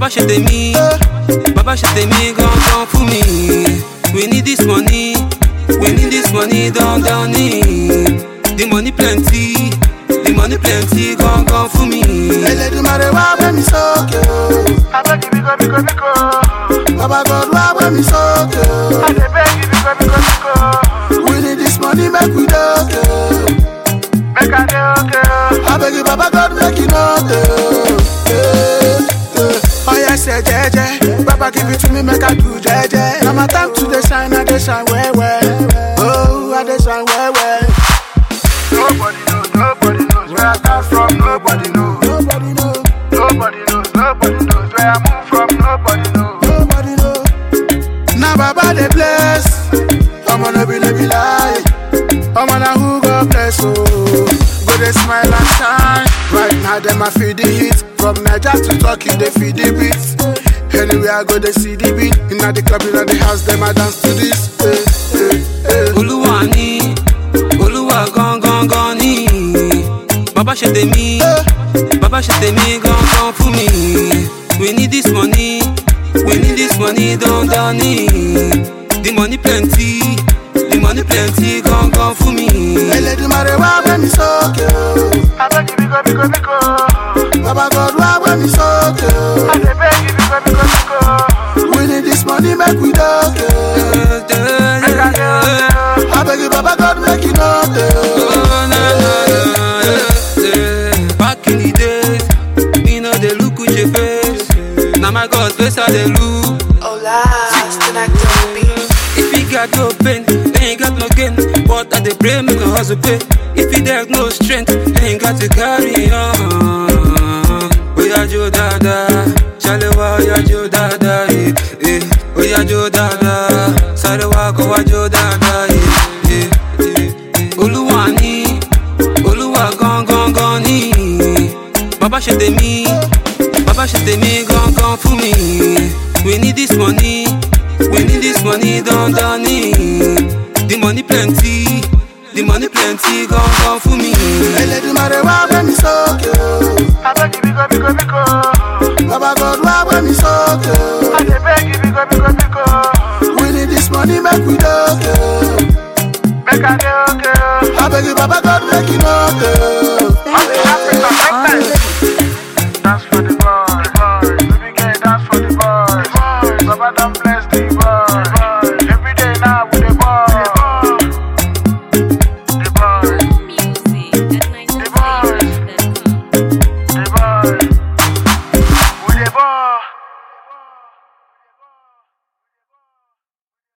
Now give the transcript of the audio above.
ṣe tèmi bàbá ṣe tèmi gangan fún mi we need this money we need this money dandan ni the money plenty the money plenty gangan fún mi. Elédùmarè wá gbé mi sókè o. abeg biko biko biko Baba God wá gbé mi sókè o. i dey beg you biko biko biko We need this money make we doke o. make i dey okay o. Abeg you Baba God make you know o. Eh, eh. Oya say jeje, Baba give it to me make I do jeje. Na my time to dey shine, I dey shine well well. Oh, I dey shine well well. nobody knows nobody knows where i start from nobody knows Nobody know, nobody knows nobody knows where i move from nobody knows. nobody know. Na Baba dey bless, Omo no be no be lie. Omo na who God bless o. Go dey smile and shine. Right now dem a feel the heat. From Naija to Turkey dey feel the beat. Anywhere I go dey see the beat. Inna the club inna the house dem a dance to this. Eh, eh, eh. olúwa ni olúwa gangan gan ni bàbá ṣe tèmi bàbá ṣe tèmi gangan fún mi we need this money we need this money dandan ni the money plenty the money plenty gangan fún mi. Elédùmarè wá gbé mi sókè o. abeg biko biko biko Baba God wá gbé mi sókè o. i dey beg you biko biko biko We need this money make we doke o. make i dey okay o. Abeg you Baba God make you know o. Back in the days, me no dey look with your face. Na my God face I dey look. Hola, tonight don't be. If you got no pain, then you got no gain. But I dey pray make my hustle pay. If you there's no strength, then you got to carry on. Oya jo dada, ṣalewa oya jo dada, eh, eh. Oya jo dada, ṣalewa kọ wa jo dada, eh, eh, eh. Olúwa ni, Olúwa gangan gan ni. Bàbá ṣe tèmi, bàbá ṣe tèmi gangan fún mi. We need this money, we need this money dandan ni. The money plenty, the money plenty gangan fún mi. Elédùmarè wá gbé mi sókè o. abeg biko biko biko Baba God wá gbé mi sókè o. i dey beg you biko biko biko We need this money make we doke o. make i dey okay o. Abeg you Baba God make you know o. all the africa make time. dance for the boy baby girl dance for the boy baba don bless.